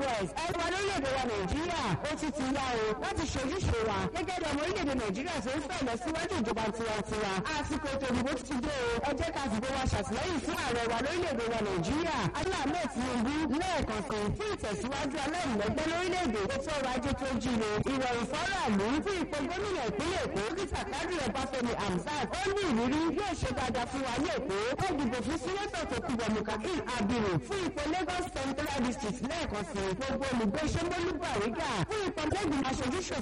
west ẹ̀rọ lórílẹ̀‐èdè wa nàìjíríà ó ti ti yá o láti ṣojúṣe wa gẹ́gẹ́ bí ọmọ orílẹ̀‐èdè nàìjíríà tó ń fẹ́ lọ síwájú ìjọba tiwantiwa àsìkò ètò ìdìbò ti dé o ẹ jẹ́ ká fìbò wa ṣàtìlẹ́yìn fún ààrẹ wa lórílẹ̀‐èdè wa nàìjíríà aláàmẹ́ tinubu lẹ́ẹ̀kan kan fún ìtẹ̀síwájú aláìlẹ́gbẹ́ lórílẹ̀‐èdè ètò ọrọ̀ ajé tó jíire ìrọ̀rùn fọ́ràlú fún ipò gómìnà ìpínlẹ̀ èkó dókítà kádìrì ọbáfẹ́mi hamzat ó ní ìrírí yóò ṣe dáadáa fún wa ní èkó ó dìbò fún sínétọ̀ tó kú bọ̀ mukakin abiru fún ipò lagos central district lẹ́ẹ̀kan sí gbogbo olùgbé sẹ́gbólú bàrígà fún ipò tẹ́gbìn aṣojú